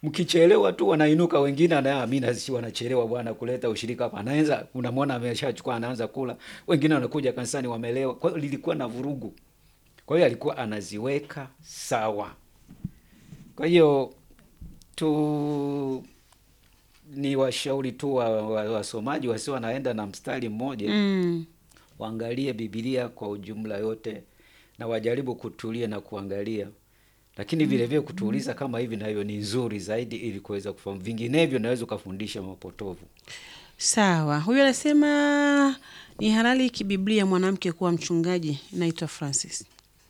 mkichelewa tu wanainuka wengine, na mimi nasi wanachelewa bwana kuleta ushirika hapa, anaanza unamwona ameshachukua anaanza kula, wengine wanakuja kanisani wamelewa. Kwa hiyo lilikuwa na vurugu, kwa hiyo alikuwa anaziweka sawa. Kwa hiyo tu ni washauri tu wa- wa- wasomaji wa, wasio wanaenda na mstari mmoja Mm. waangalie Biblia kwa ujumla yote na wajaribu kutulia na kuangalia, lakini vile vile kutuuliza kama hivi nayo ni nzuri zaidi, ili kuweza kufahamu. Vinginevyo naweza ukafundisha mapotovu. Sawa, huyu anasema ni halali kibiblia mwanamke kuwa mchungaji. Naitwa Francis.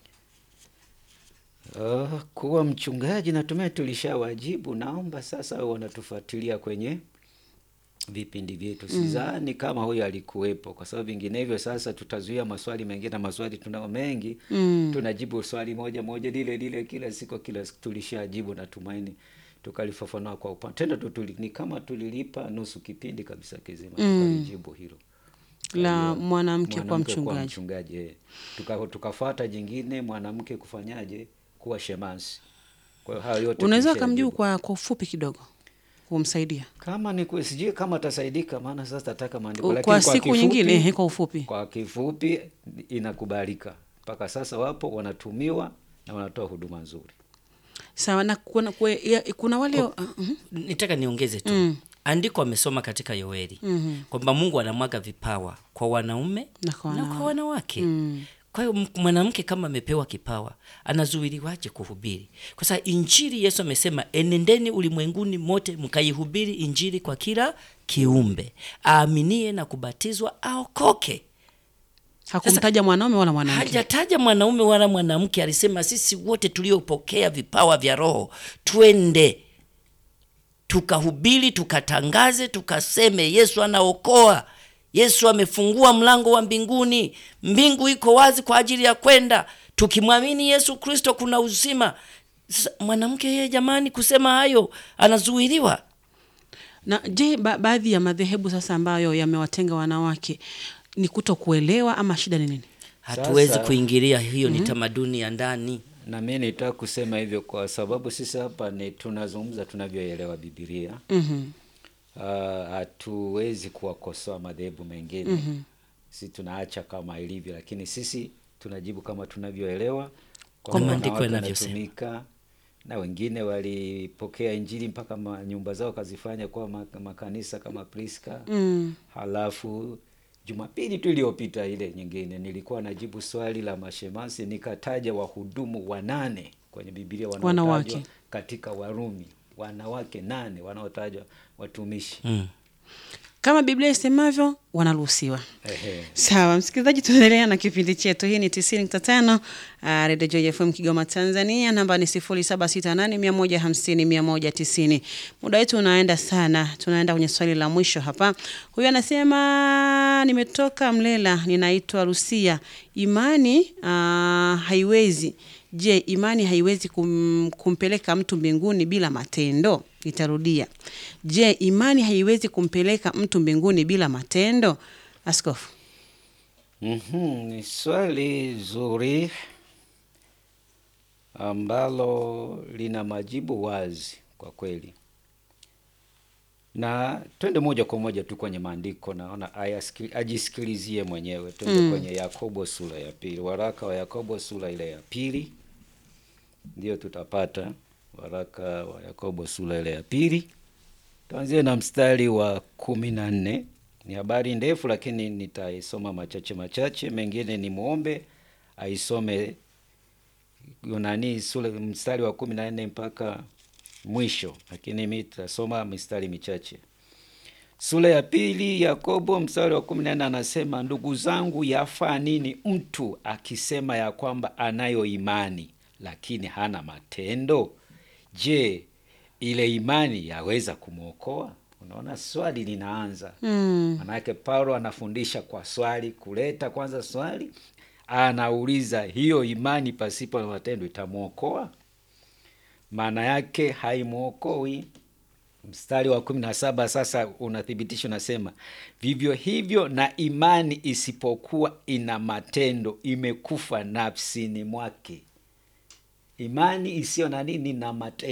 Uh, kuwa mchungaji natumai tulishawajibu. Naomba sasa wanatufuatilia kwenye vipindi vyetu. Sidhani kama huyo alikuwepo, kwa sababu vinginevyo sasa tutazuia maswali mengine, na maswali tunao mengi Mm. tunajibu swali moja moja lile lile kila siku kila siku. Tulishajibu, natumaini tukalifafanua kwa upana tena tu tuli, ni kama tulilipa nusu kipindi kabisa kizima tukalijibu hilo La Kwa hiyo, mwanamke kuwa mwanamke kuwa mchungaji. mchungaji eh. Tuka, tukafuata jingine mwanamke kufanyaje kuwa shemasi. Kwa hiyo hayo yote Unaweza tulishajibu. ukamjibu kwa kwa ufupi kidogo kumsaidia kama ni ku- sijui kama atasaidika, maana sasa tataka maandiko, U- lakini kwa siku kifupi- nyingine, ehe, kwa ufupi. kwa kifupi inakubalika mpaka sasa, wapo wanatumiwa na wanatoa huduma nzuri. Sawa, na kuna, kwe, ya, kuna wale uh, mhm. nitaka niongeze tu Mm. andiko amesoma katika yoeli Mhm. kwamba mungu anamwaga vipawa kwa wanaume Na kwa na wanawake. kwa wanawake Mm. kwa hiyo m- mwanamke kama amepewa kipawa anazuiliwaje kuhubiri kwa sababu injili yesu amesema enendeni ulimwenguni mote mkaihubiri injili kwa kila kiumbe aaminie na kubatizwa aokoke hakumtaja mwanaume wala mwanamke. hajataja mwanaume wala mwanamke alisema sisi wote tuliopokea vipawa vya roho twende tukahubiri tukatangaze tukaseme yesu anaokoa yesu amefungua mlango wa mbinguni mbingu iko wazi kwa ajili ya kwenda tukimwamini yesu kristo kuna uzima Sasa, mwanamke yeye jamani kusema hayo anazuiliwa Na je, ba baadhi ya madhehebu sasa ambayo yamewatenga wanawake ni kuto kuelewa ama shida ni nini? hatuwezi Sasa- kuingilia hiyo ni tamaduni ya ndani Na mimi nitaka kusema hivyo kwa sababu sisi hapa ni tunazungumza tunavyoelewa Biblia. Mhm. Ah, hatuwezi kuwakosoa madhehebu mengine sisi tunaacha kama ilivyo, lakini sisi tunajibu kama tunavyoelewa Kwa kwamba maandiko wanawake yanavyosema. wanatumika, na wengine walipokea injili mpaka ma, nyumba zao kazifanya kuwa ma- makanisa kama Priska. Mm. Halafu Jumapili tu iliyopita ile nyingine nilikuwa najibu swali la mashemasi, nikataja wahudumu wanane kwenye Biblia wanaotajwa Wanawake. katika Warumi, wanawake nane wanaotajwa watumishi. mm. Kama Biblia isemavyo wanaruhusiwa. Ehe. Sawa, msikilizaji, tunaendelea na kipindi chetu. Hii ni tisini nukta tano uh, Redio Joy FM Kigoma, Tanzania. Namba ni sifuri saba sita nane mia moja hamsini mia moja tisini. Muda wetu unaenda sana, tunaenda kwenye swali la mwisho hapa. Huyu anasema nimetoka Mlela, ninaitwa Rusia. Imani uh, haiwezi Je, imani haiwezi kum, kumpeleka mtu mbinguni bila matendo? Itarudia. Je, imani haiwezi kumpeleka mtu mbinguni bila matendo? Askofu. Mhm, ni swali zuri ambalo lina majibu wazi kwa kweli, na twende moja kwa moja tu kwenye maandiko. Naona ayasikili- ajisikilizie mwenyewe. Twende kwenye Yakobo sura ya pili, waraka wa Yakobo sura ile ya pili, ndio tutapata waraka wa Yakobo sura ile ya pili. Tuanzie na mstari wa kumi na nne. Ni habari ndefu, lakini nitaisoma machache machache, mengine ni muombe aisome nani sura mstari wa kumi na nne mpaka mwisho, lakini mi tutasoma mistari michache. Sura ya pili Yakobo mstari wa kumi na nne anasema, ndugu zangu, yafaa nini mtu akisema ya kwamba anayo imani lakini hana matendo? Je, ile imani yaweza kumwokoa? Unaona, swali linaanza Mm. Manake Paulo anafundisha kwa swali, kuleta kwanza swali, anauliza hiyo imani pasipo na matendo itamwokoa? Maana yake haimwokoi. Mstari wa kumi na saba sasa unathibitisha, unasema vivyo hivyo na imani isipokuwa ina matendo imekufa nafsini mwake. Imani isiyo na nini na matendo